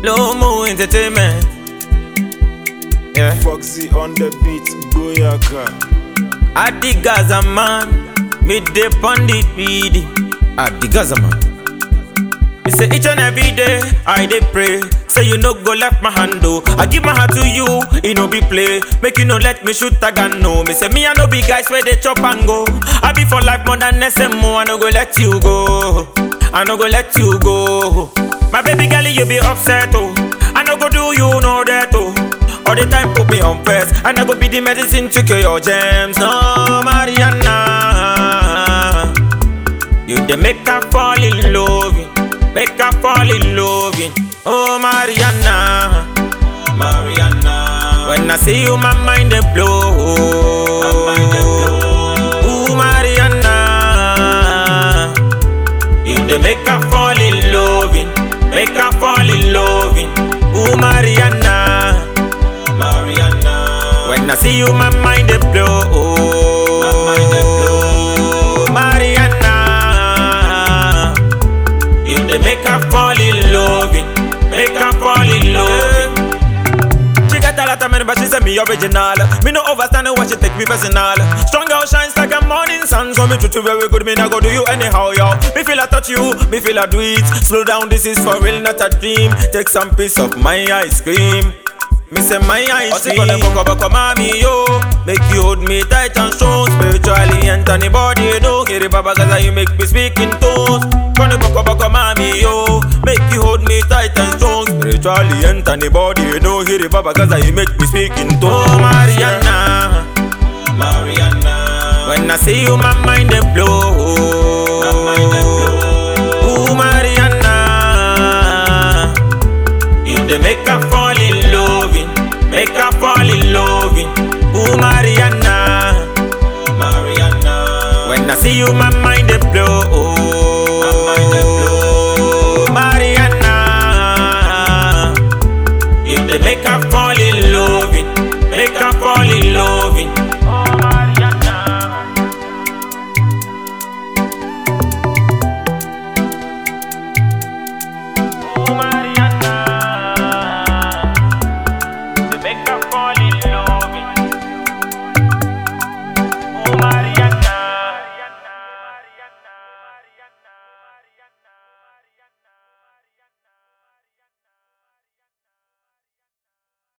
Low Mo Entertainment. Yeah. Foxy on the beat, Boyaka. I the Gaza man, me the pandit beady. I the Gaza man. Me say each and every day I dey pray. Say you no go left my hand oh. I give my heart to you, it no be play. Make you no let me shoot tag and no. Me say me I no be guys where they chop and go. I be for life more than SMO. I no go let you go. I no go let you go. My baby girl, you be upset oh. I no go do you no that oh. All the time put me on first And I go be the medicine to cure your gems No, Mariana You the make her fall in love Make her fall in love Oh, Mariana Mariana When I see you, my mind they blow Ooh, Mariana You the make her fall in love Make her fall in love Ooh, Mariana Mariana. When I see you, my mind they blow. My mind they blow. Mariana. You they make her fall in love. Make her fall in love. She got a lot of money, but she say me original. Me no understand what she take me personal. Strong girl shines like a morning sun, so me treat you very good. Me not go do you anyhow, yo. Me feel I touch you, me feel I do it. Slow down, this is for real, not a dream. Take some piece of my ice cream. Me say my eyes see gonna go go mommy yo Make you hold me tight and strong Spiritually and anybody you know Hear it baba cause you make me speak in tones Gonna go go mommy yo Make you hold me tight and strong Spiritually and anybody you know Hear it baba cause you make me speak in tones Oh Mariana Mariana When I see you my mind they blow My mind they blow Ooh Mariana You they make her fall in love Make her fall in love Ooh Mariana Mariana When I see you my mind they blow